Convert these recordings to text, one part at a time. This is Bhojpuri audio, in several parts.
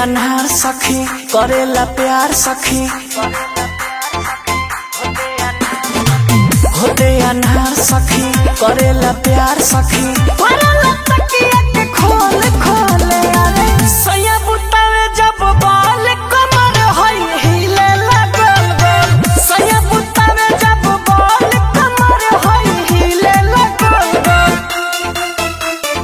अनहार सखी करेला प्यार सखी होते अनहार सखी करेला प्यार सखी करेला तकिया के खोल खोले अरे सैया बुतावे जब बाल कमर होई हिले लगल गोल सैया बुतावे जब बाल कमर होई हिले लगल गोल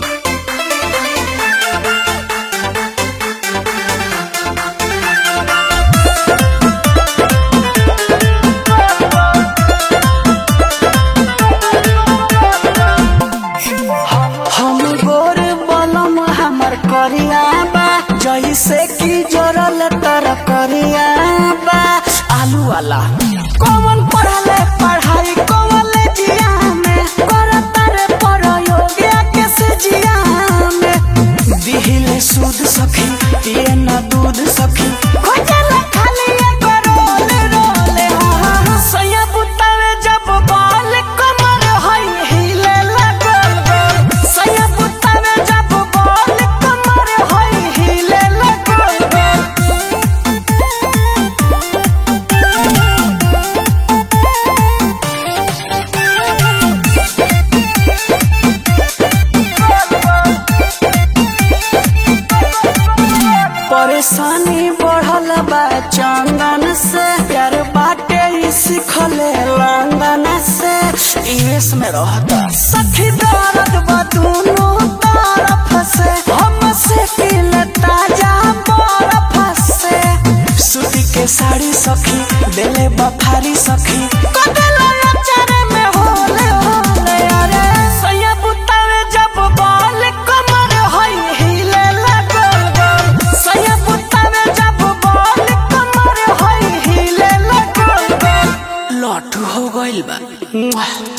हम गोर बलम हमर करिया बा जैसे कि जरल तर करिया बा आलू वाला कौन पढ़ले पढ़ाई कॉलेजिया में करता रे प्रयोगिया के से जिया में दिहिले सूद सखी पिए न दूध सखी खोजला खाली एक रोल रोल हा हा सैया बुतावे जब बाल कमर होई हिले लगल गोल सैया बुतावे जब बाल कमर होई हिले लगल गोल परेशानी बढ़ल बा चंदन से प्यार बाटे ई सिखले लंदन से यूएस में रहता सखी दर्द बा दोनों तरफ से हम से दिल ताजा बर्फ से सूती के साड़ी सखी देले बफारी सखी कदेला नचर में होले होले अरे सैया बुतावे जब बाल कमर होई हिले लगल गोल सैया बुतावे जब बाल कमर होई हिले लगल गोल लॉट हो गइल बा